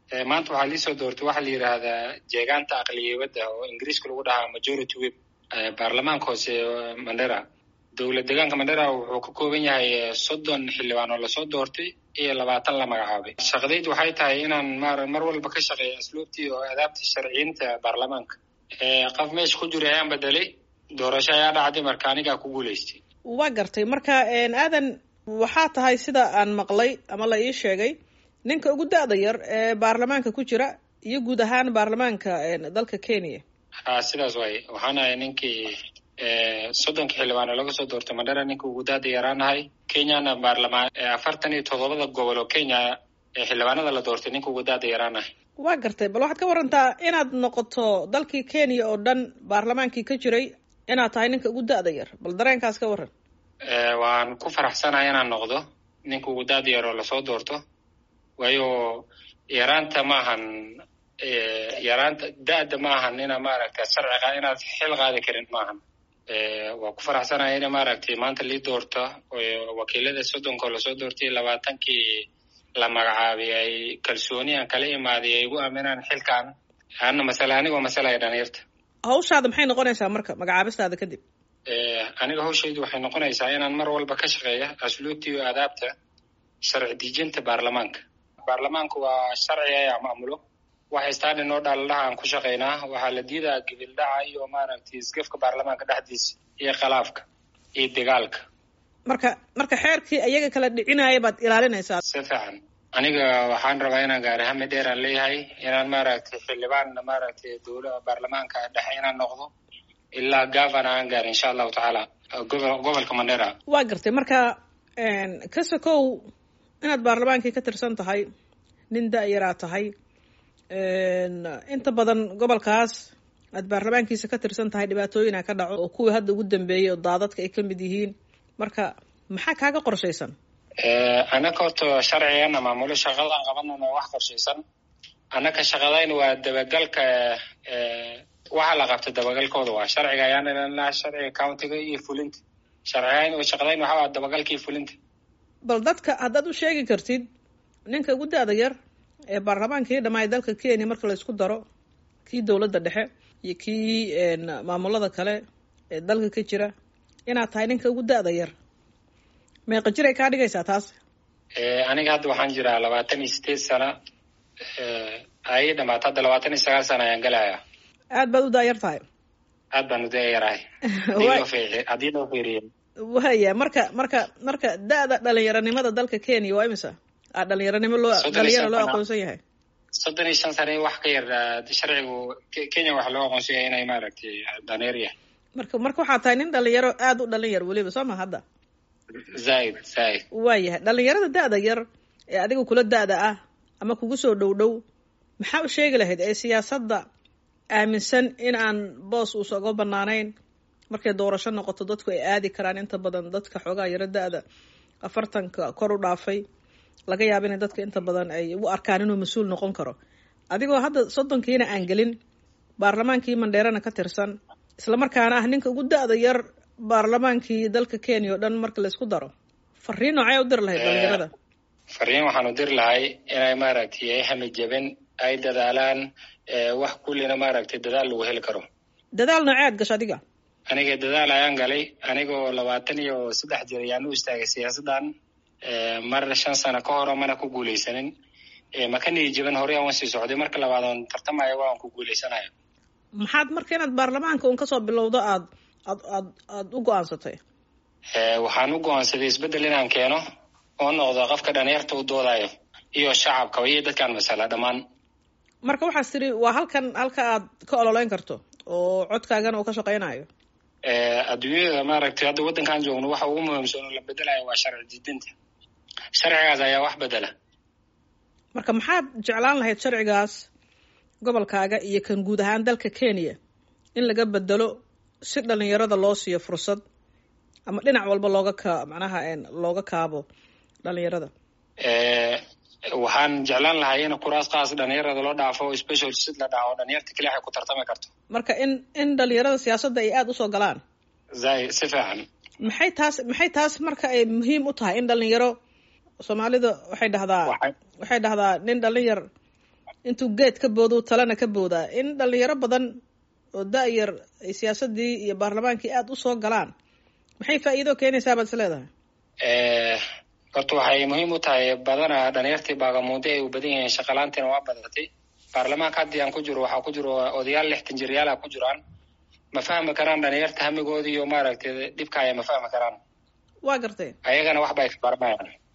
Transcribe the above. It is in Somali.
maanta waxaa liisoo doortay waxaa la yidhaahdaa jeegaanta aqliyabadda oo ingiriiska lagu dhahaa majority web baarlamaanka hoose mandera dowlad deegaanka mandera wuxuu ka kooban yahay soddon xildhibaan oo lasoo doortay iyo labaatan la magacaabay shaqadaydu waxay tahay inaan mar walba ka shaqeeyo asluubtii oo adaabtii sharciyiinta baarlamaanka qof meesha ku jira ayaan bedelay doorasho ayaa dhacday marka anigaa ku guulaystay waa gartay marka aadan waxaa tahay sida aan maqlay ama la ii sheegay ninka ugu da-da yar ee baarlamaanka ku jira iyo guud ahaan baarlamaanka dalka kenya ha sidaas waaye waxaan ahay ninkii soddonka xildhibaan oo laga soo doortay mandera ninka ugu daada yaraanahay kenyana baarlamaan afartan iyo toddobada gobol oo kenya ee xildhibaanada la doortay ninka ugu daada yaraanahay waa gartay bal waxaad ka warantaa inaad noqoto dalkii kenya oo dhan baarlamaankii ka jiray inaad tahay ninka ugu da-da yar bal dareenkaas ka waran waan ku faraxsanahay inaan noqdo ninka ugu daada yar oo lasoo doorto waayo yaraanta maahan yaraanta da-da ma ahan ina maaragta sharciga inaad xil qaadi karin maahan waa ku faraxsanahay ina maaragtay maanta lii doorta wakiilada soddonka oo lasoo doortay labaatankii la magacaabay ay kalsooni aan kala imaaday ay igu aaminaan xilkan ana masale anigoo masalaya dhalinyarta hawshaada maxay noqonaysaa marka magacaabistaada kadib aniga hawshaydu waxay noqonaysaa inaan mar walba ka shaqeeya asluubtii iyo aadaabta sharci dejinta baarlamaanka baarlamaanka waa sharciga ayaa maamulo waxay staadhi noo dhaaladaha aan ku shaqaynaa waxaa la diidaa gibildhaca iyo maaragtay isgafka baarlamaanka dhexdiisa iyo khalaafka iyo dagaalka marka marka xeerkii iyaga kala dhicinaya baad ilaalinaysaa si fiican aniga waxaan rabaa inaan gaari hami dheer aan leeyahay inaan maaragtay xildhibaan maaragtay dowla baarlamaanka dhexe inaan noqdo ilaa gavana aan gaari insha allahu tacaala gobol gobolka mandera waa gartay marka ka sokow inaad baarlamaankii ka tirsan tahay nin da-yaraa tahay inta badan gobolkaas aad baarlamaankiisa ka tirsan tahay dhibaatooyina ka dhaco oo kuwii hadda ugu dambeeyey oo daadadka ay ka mid yihiin marka maxaa kaaga qorshaysan anaka horta sharcigana maamulo shaqadaan qabanana wax qorshaysan anaka shaqadayn waa dabagalka waxa la qabta dabagalkooda waa sharciga ayaan ilanaa sharciga countiga iyo fulinta sharcigayn shaqadayn waxa waa dabagalka iyo fulinta bal dadka haddaad u sheegi kartid ninka ugu da-da yar ee baarlamaankii dhamaay dalka kenya marka la isku daro kii dowladda dhexe iyo kii maamulada kale ee dalka ka jira inaad tahay ninka ugu da-da yar meeqa jiray kaa dhigaysaa taas aniga hadda waxaan jiraa labaatan iyo sideed sana ay dhamaata hadda labaatan iyo sagaal sana ayaan galayaa aad baad u daayar tahay aad baan u dayarahay haddii loo fiiriyo waya marka marka marka da-da dhalinyaranimada dalka kenya waa imisa a dhalinyaranimo loo dhalinyaro loo aqoonsan yahay soddon iyo shan sane wax ka yar sharcigu kenya waxaa loo aqoonsan yahay inay maaragtay dhaneer yahay marka marka waxaa tahay nin dhalinyaro aada u dhalin yar weliba soo ma hadda zaaid zaaid waayahay dhalinyarada da-da yar ee adiga kula da-da ah ama kugu soo dhow dhow maxaa u sheegi lahayd ee siyaasadda aaminsan in aan boos uusa uga banaanayn markay doorasho noqoto dadku ay aadi karaan inta badan dadka xoogaa yaro da-da afartanka kor u dhaafay laga yaaba inay dadka inta badan ay u arkaan inuu mas-uul noqon karo adigoo hadda soddonkiina aan gelin baarlamaankii mandheerana ka tirsan islamarkaana ah ninka ugu da-da yar baarlamaankii dalka kenya oo dhan marka laysku daro fariin noocee u diri lahayd dhalinyarada fariin waxaan u diri lahay inay maaragtay ay hamijaben ay dadaalaan wax kullina maaragtay dadaal lagu heli karo dadaal nooceed gasho adiga aniga dadaal ayaan galay anigoo labaatan iyo saddex jir ayaan u istaagay siyaasaddan mar shan sano ka horo mana ku guulaysanin maka niyi jaban horey aan sii socday marka labaad oon tartamaya waan ku guulaysanayo maxaad marka inaad baarlamaanka un kasoo bilowdo aad aad aad aada u go-aansatay waxaan u go-aansaday isbeddel inaan keeno oo noqdo qofka dhalinyarta u doodayo iyo shacabka iyo dadkaan masala dhammaan marka waxaas tiri waa halkan halka aad ka ololeyn karto oo codkaagana uu ka shaqeynayo adduunyada maaragtay hadda waddankaan joogno waxa ugu muhiimsan oo la bedelayo waa sharci didinta sharcigaas ayaa wax bedela marka maxaad jeclaan lahayd sharcigaas gobolkaaga iyo kan guud ahaan dalka kenya in laga bedelo si dhalinyarada loo siiyo fursad ama dhinac walba looga ka macnaha looga kaabo dhalinyarada waxaan jeclaan lahay in kuraas kaas dhalinyarada loo dhaafo special sid la dhaho dhalinyarta keli waxay ku tartami karto marka in in dhalinyarada siyaasadda ay aada usoo galaan zay si fiican maxay taas maxay taas marka ay muhiim u tahay in dhalinyaro soomaalida waxay dhahdaa waxay dhahdaa nin dhalinyar intuu geed ka boodu talena ka boodaa in dhalinyaro badan oo da-yar ay siyaasadii iyo baarlamaankii aada usoo galaan maxay faa'iido keenaysaa baad is leedahay horta waxay muhiim u tahay badanaa dhalinyartii baagamuude ay u badan yihiin shaqalaantiina waa badatay baarlamaanka haddii aan ku jiro waxaa ku jiro odayaal lixtan jiryaala ku jiraan ma fahmi karaan dhalinyarta hamigoodi iyo maaragtay dhibkaaya ma fahmi karaan waa gartay ayagana waxba ay ka baranayaan